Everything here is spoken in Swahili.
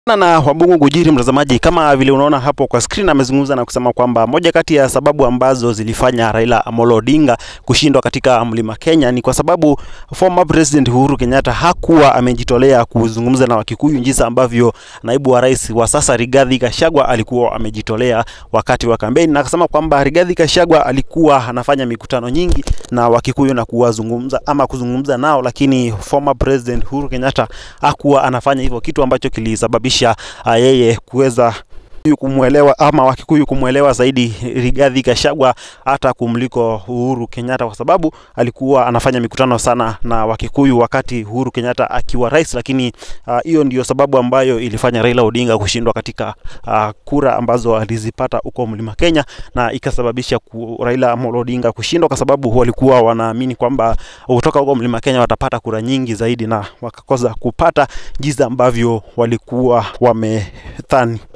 na Wabungu Gujiri, mtazamaji, kama vile unaona hapo kwa screen, amezungumza na kusema kwamba moja kati ya sababu ambazo zilifanya Raila Amolo Odinga kushindwa katika Mlima Kenya ni kwa sababu former president Uhuru Kenyatta hakuwa amejitolea kuzungumza na Wakikuyu jinsi ambavyo naibu wa rais wa sasa Rigathi Gachagua alikuwa amejitolea wakati wa kampeni, na akasema kwamba Rigathi Gachagua alikuwa anafanya mikutano nyingi na Wakikuyu na kuwazungumza ama kuzungumza nao, lakini former president Uhuru Kenyatta hakuwa anafanya hivyo, kitu ambacho kilisababisha uh, yeye kuweza kumwelewa ama Wakikuyu kumwelewa zaidi Rigathi Gachagua hata kumliko Uhuru Kenyatta, kwa sababu alikuwa anafanya mikutano sana na Wakikuyu wakati Uhuru Kenyatta akiwa rais. Lakini hiyo uh, ndiyo sababu ambayo ilifanya Raila Odinga kushindwa katika uh, kura ambazo alizipata huko Mlima Kenya, na ikasababisha ku, Raila Amolo Odinga kushindwa kwa sababu walikuwa wanaamini kwamba kutoka huko Mlima Kenya watapata kura nyingi zaidi, na wakakosa kupata jinsi ambavyo walikuwa wamethani.